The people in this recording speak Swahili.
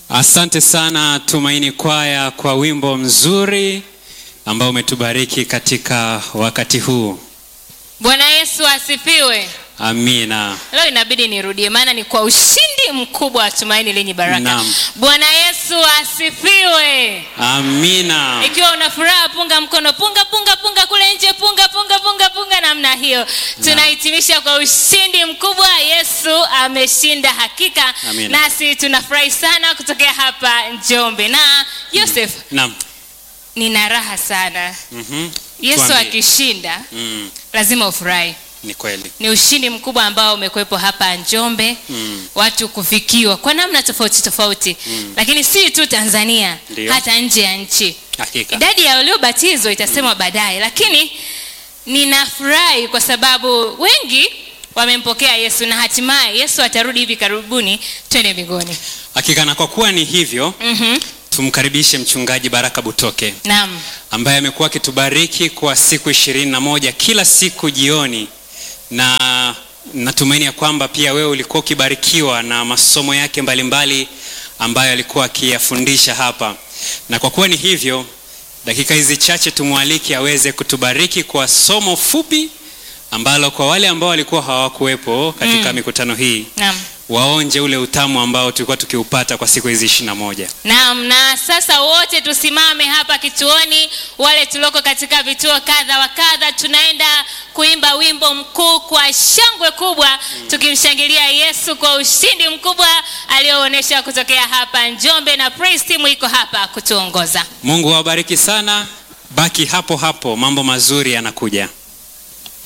Asante sana Tumaini Kwaya kwa wimbo mzuri ambao umetubariki katika wakati huu. Bwana Yesu asifiwe. Amina. Leo inabidi nirudie, maana ni kwa ushindi mkubwa wa tumaini lenye baraka. Naam. Bwana Yesu asifiwe. Amina. Ikiwa una furaha, punga mkono, punga punga punga kule nje, punga punga punga punga namna hiyo. Tunahitimisha kwa ushindi mkubwa. Yesu ameshinda hakika, Amina. nasi tunafurahi sana kutokea hapa Njombe. Na Yosef, Naam. nina raha sana. Mhm. Yesu Tuambie. akishinda Mm, lazima ufurahi. ni kweli. Ni ushindi mkubwa ambao umekuwepo hapa Njombe Mm. watu kufikiwa kwa namna tofauti tofauti lakini si tu Tanzania Ndio. hata nje ya nchi. Hakika. Idadi ya waliobatizwa itasemwa baadaye, lakini ninafurahi kwa sababu wengi wamempokea Yesu na hatimaye Yesu atarudi hivi karibuni, twende mbinguni. Hakika na kwa kuwa ni hivyo, Mhm. tumkaribishe mchungaji Baraka Butoke Naam. ambaye amekuwa akitubariki kwa siku ishirini na moja kila siku jioni, na natumaini ya kwamba pia wewe ulikuwa ukibarikiwa na masomo yake mbalimbali ambayo alikuwa akiyafundisha hapa, na kwa kuwa ni hivyo, dakika hizi chache tumwalike aweze kutubariki kwa somo fupi ambalo kwa wale ambao walikuwa hawakuwepo katika mikutano hii Naam. waonje ule utamu ambao tulikuwa tukiupata kwa siku hizi ishirini na moja. Naam, na sasa wote tusimame hapa kituoni, wale tulioko katika vituo kadha wa kadha, tunaenda kuimba wimbo mkuu kwa shangwe kubwa, tukimshangilia Yesu kwa ushindi mkubwa alioonyesha kutokea hapa Njombe, na praise team iko hapa kutuongoza. Mungu awabariki sana, baki hapo hapo, mambo mazuri yanakuja.